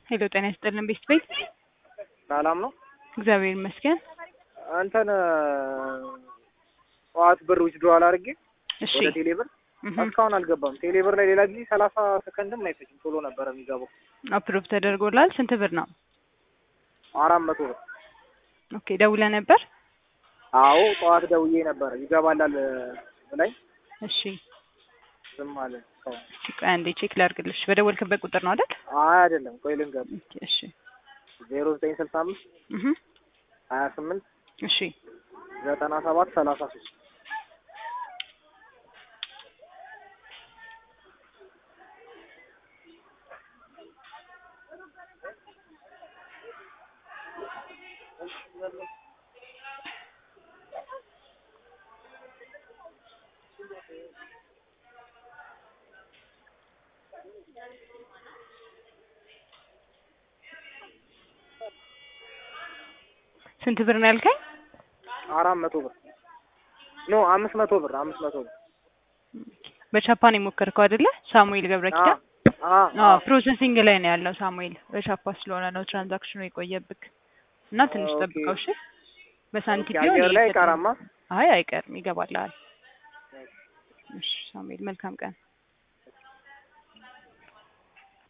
ሄሎ ጤና ይስጥልን ቤስት ቤት ሰላም ነው። እግዚአብሔር ይመስገን። አንተን ጠዋት ብር ዊዝድሮዋል አድርጌ እሺ ወደ ቴሌ ብር እህ እስካሁን አልገባም። ቴሌ ብር ላይ ሌላ ጊዜ ሰላሳ ሰከንድም አይፈጅም ቶሎ ነበር የሚገባው። አፕሮቭ ተደርጎላል። ስንት ብር ነው? አራት መቶ ብር። ኦኬ ደውለህ ነበር? አዎ ጠዋት ደውዬ ነበር ይገባላል ብላኝ እሺ ዝም አለ እስካሁን። ቆይ አንዴ ቼክ ላድርግልሽ። በደወልክበት ቁጥር ነው አይደል? አይ አይደለም፣ ቆይ ልንገር ኦኬ እሺ ዜሮ ዘጠኝ ስልሳ አምስት እህ ሀያ ስምንት እሺ ዘጠና ሰባት ሰላሳ ሶስት ስንት ብር ነው ያልከኝ? አራት መቶ ብር ኖ አምስት መቶ ብር አምስት መቶ ብር በቻፓን የሞከርከው አይደለ? ሳሙኤል ገብረ ኪዳን አ አዎ ፕሮሰሲንግ ላይ ነው ያለው ሳሙኤል። በቻፓ ስለሆነ ነው ትራንዛክሽኑ የቆየብክ እና ትንሽ ኦኬ። ጠብቀው እሺ። በሳንቲም ቢሆን አየር ላይ ይፈጠናል። ቀራማ አይ አይቀርም፣ ይገባልሃል። እሺ ሳሙኤል መልካም ቀን።